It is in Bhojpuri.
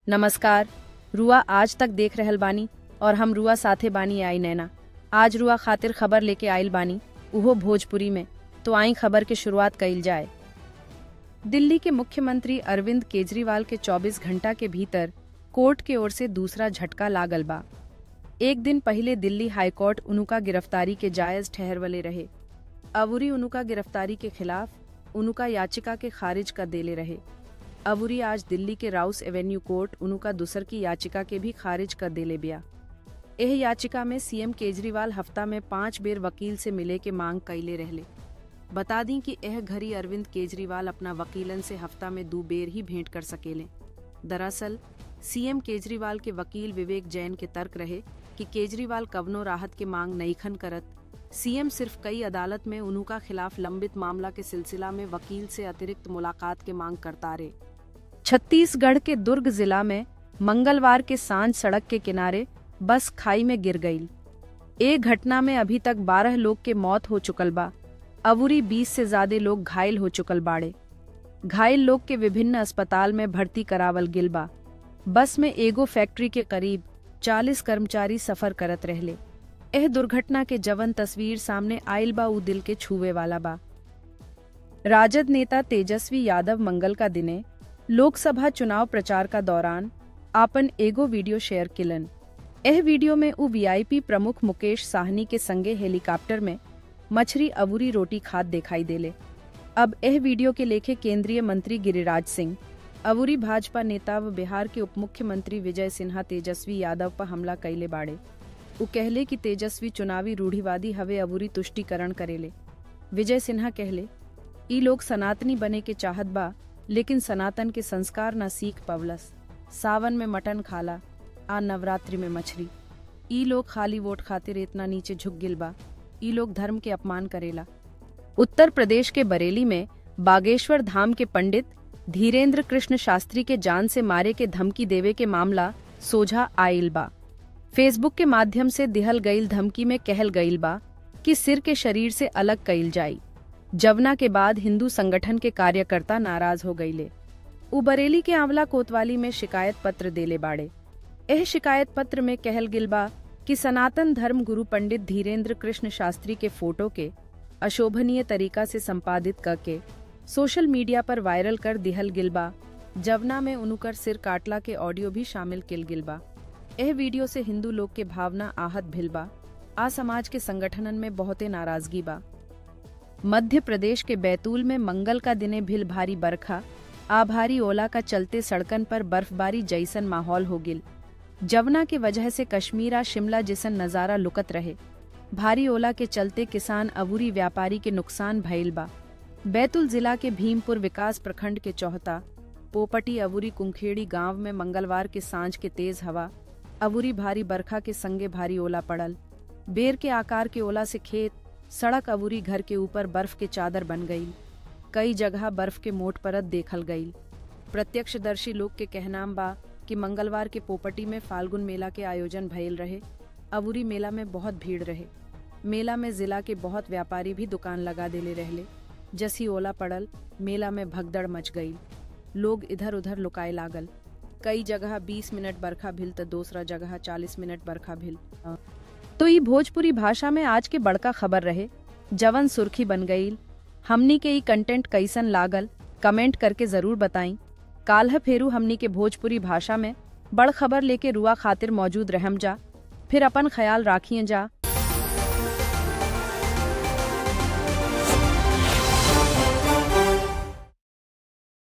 नमस्कार रुआ आज तक देख रहल बानी और हम रुआ साथे बानी आई नैना आज रुआ खातिर खबर लेके आइल बानी उहो भोजपुरी में तो आई खबर के शुरुआत कइल जाए दिल्ली के मुख्यमंत्री अरविंद केजरीवाल के 24 घंटा के भीतर कोर्ट के ओर से दूसरा झटका लागल बा एक दिन पहले दिल्ली हाईकोर्ट उनुका गिरफ्तारी के जायज ठहरवले रहे अवुरी उनुका गिरफ्तारी के खिलाफ उनुका याचिका के खारिज कर देले रहे अवुरी आज दिल्ली के राउस एवेन्यू कोर्ट उनुका दूसर की याचिका के भी खारिज कर देले बिया एह याचिका में सीएम केजरीवाल हफ्ता में पांच बेर वकील से मिले के मांग कैले रहले बता दी कि एह घड़ी अरविंद केजरीवाल अपना वकीलन से हफ्ता में दो बेर ही भेंट कर सकेले दरअसल सीएम केजरीवाल के वकील विवेक जैन के तर्क रहे कि केजरीवाल कवनो राहत के मांग नईखन करत सीएम सिर्फ कई अदालत में उनका खिलाफ लंबित मामला के सिलसिला में वकील से अतिरिक्त मुलाकात के मांग करता रहे छत्तीसगढ़ के दुर्ग जिला में मंगलवार के सांझ सड़क के किनारे बस खाई में गिर गई एक घटना में अभी तक बारह लोग के मौत हो चुकल बा अवुरी बीस से ज्यादा लोग घायल हो चुकल बाड़े घायल लोग के विभिन्न अस्पताल में भर्ती करावल गिल बा बस में एगो फैक्ट्री के करीब चालीस कर्मचारी सफर करत रहले एह दुर्घटना के जवन तस्वीर सामने आयल बा उ दिल के छुए वाला बा राजद नेता तेजस्वी यादव मंगल का दिने लोकसभा चुनाव प्रचार का दौरान आपन एगो वीडियो शेयर किलन एह वीडियो में उ वीआईपी प्रमुख मुकेश साहनी के संगे हेलीकॉप्टर में मछरी अवुरी रोटी खाद दिखाई देले अब एह वीडियो के लेखे केंद्रीय मंत्री गिरिराज सिंह अवुरी भाजपा नेता व बिहार के उप मुख्यमंत्री विजय सिन्हा तेजस्वी यादव पर हमला कैले बाड़े उ कहले कि तेजस्वी चुनावी रूढ़िवादी हवे अवुरी तुष्टिकरण करेले विजय सिन्हा कहले ई लोग सनातनी बने के चाहत बा लेकिन सनातन के संस्कार न सीख पवलस सावन में मटन खाला आ नवरात्रि में मछली ई लोग खाली वोट खातिर इतना नीचे झुक गिल बा ई लोग धर्म के अपमान करेला उत्तर प्रदेश के बरेली में बागेश्वर धाम के पंडित धीरेन्द्र कृष्ण शास्त्री के जान से मारे के धमकी देवे के मामला सोझा आयल बा फेसबुक के माध्यम से दिहल गईल धमकी में कहल गईल बा कि सिर के शरीर से अलग कईल जाई जवना के बाद हिंदू संगठन के कार्यकर्ता नाराज हो गईले उ बरेली के आंवला कोतवाली में शिकायत पत्र देले बाड़े एह शिकायत पत्र में कहल गिल बा कि सनातन धर्म गुरु पंडित धीरेन्द्र कृष्ण शास्त्री के फोटो के अशोभनीय तरीका से संपादित करके सोशल मीडिया पर वायरल कर दिहल गिल बा जवना में उनुकर सिर काटला के ऑडियो भी शामिल किल गिल बा एह वीडियो से हिंदू लोग के भावना आहत भिल बा आ समाज के संगठनन में बहुते नाराजगी बा मध्य प्रदेश के बैतूल में मंगल का दिने भिल भारी बरखा आ भारी ओला का चलते सड़कन पर बर्फबारी जैसन माहौल हो गिल जवना के वजह से कश्मीरा शिमला जैसन नजारा लुकत रहे भारी ओला के चलते किसान अबूरी व्यापारी के नुकसान भइल बा बैतूल जिला के भीमपुर विकास प्रखंड के चौहता पोपटी अबूरी कुंखेड़ी गांव में मंगलवार के सांझ के तेज हवा अबूरी भारी बरखा के संगे भारी ओला पड़ल बेर के आकार के ओला से खेत सड़क अबूरी घर के ऊपर बर्फ के चादर बन गई कई जगह बर्फ के मोट परत देखल गई प्रत्यक्षदर्शी लोग के कहनाम बा कि मंगलवार के पोपटी में फाल्गुन मेला के आयोजन भइल रहे अबूरी मेला में बहुत भीड़ रहे मेला में जिला के बहुत व्यापारी भी दुकान लगा देले रहले जसी ओला पड़ल मेला में भगदड़ मच गई लोग इधर उधर लुकाए लागल कई जगह 20 मिनट बरखा भिल तो दूसरा जगह 40 मिनट बरखा भिल तो ई भोजपुरी भाषा में आज के बड़का खबर रहे जवन सुर्खी बन गई हमनी के ई कंटेंट कैसन लागल कमेंट करके जरूर बताई काल्ह फेरू हमनी के भोजपुरी भाषा में बड़ खबर लेके रुआ खातिर मौजूद रहम जा फिर अपन ख्याल राखिए जा